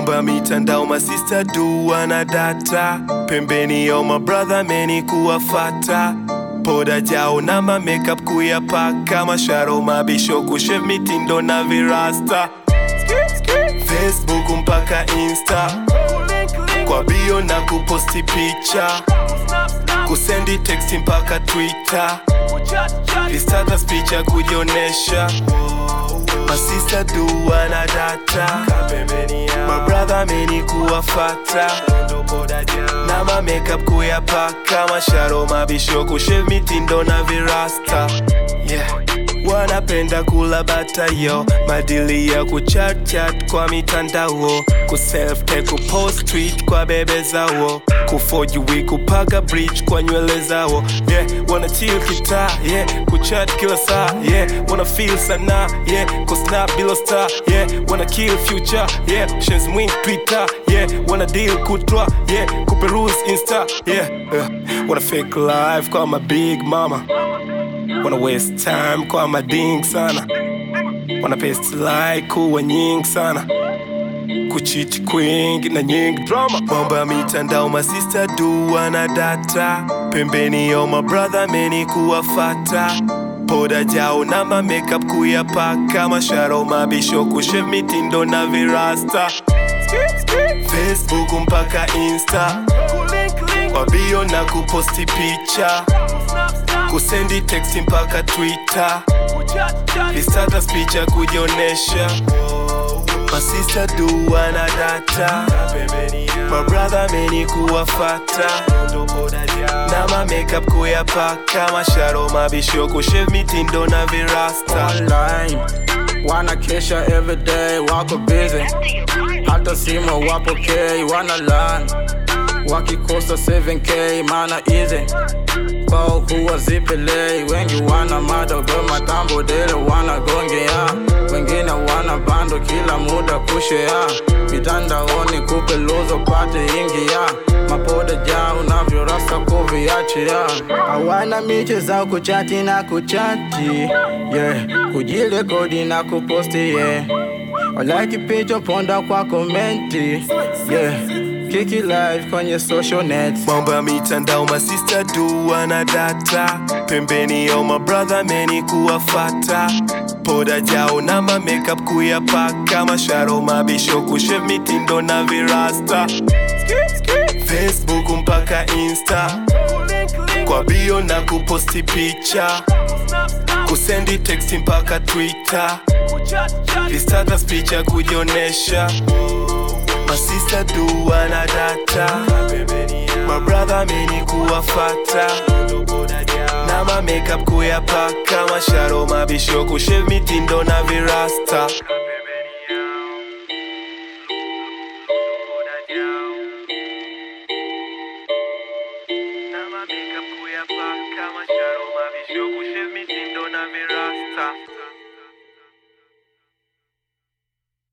mambo ya mitandao masista du wana data pembeni yo mabrother meni kuwafata poda jao na ma makeup kuyapaka masharo mabisho kushev mitindo na virasta facebook mpaka insta kwa bio na kuposti picha kusendi teksti mpaka twitter vistatus picha kujionesha masista du wana data mabrother meni kuwafata na ma makeup kuyapaka masharo mabisho kushev mitindo na virasta yeah. wanapenda kula bata yo madili ya kuchatchat kwa mitandao kuselfte kupost tweet kwa bebe zao kufojuwi kupaga bridge kwa nywele zao yeah. wana chill kitaa yeah. kuchat kila saa yeah. wana feel sana yeah. kusnap bila star yeah. wana kill future yeah. shenz mwin twitter yeah. wana deal kutwa yeah. kuperuse insta yeah. yeah. wana fake life kwa ma big mama wana waste time kwa mading sana wana paste like kuwa nyingi sana kuchiti kwingi na nyingi drama mambo ya mitandao masista du wana data pembeni yo mabrother meni kuwafata poda jao na ma makeup kuyapaka masharo mabisho kushev mitindo na virasta facebook mpaka insta kwa bio na kuposti picha kusendi teksti mpaka twitter vistatus picha kujionesha masista du wana data mabrother meni kuwafata na ma makeup kuyapaka masharo mabisho kushev mitindo na virasta online wanakesha everyday wako busy hata simu wapokei wana lan wakikosa 7k mana easy kwao huwa zipelei wengi wana madogo matambo dele wanagongea wengine wana bando kila muda kushea mitandaoni kupeluzo pate ingia mapoda ja unavyorasa kuviachia hawana miche za kuchati na kuchati yeah. kujirekodi na kuposti yeah. walaki picha ponda kwa komenti yeah. kiki live kwenye social net mambo ya mitandao masista du wana data pembeni yo mabrother meni kuwafata poda jao na ma makeup kuyapaka masharo mabisho kushev mitindo na virasta facebook mpaka insta kwa bio na kuposti picha kusendi teksti mpaka twitter vistatus picha kujionesha masista du wana data mabrother meni kuwafata na ma makeup kuyapaka masharo mabisho kushev mitindo na virasta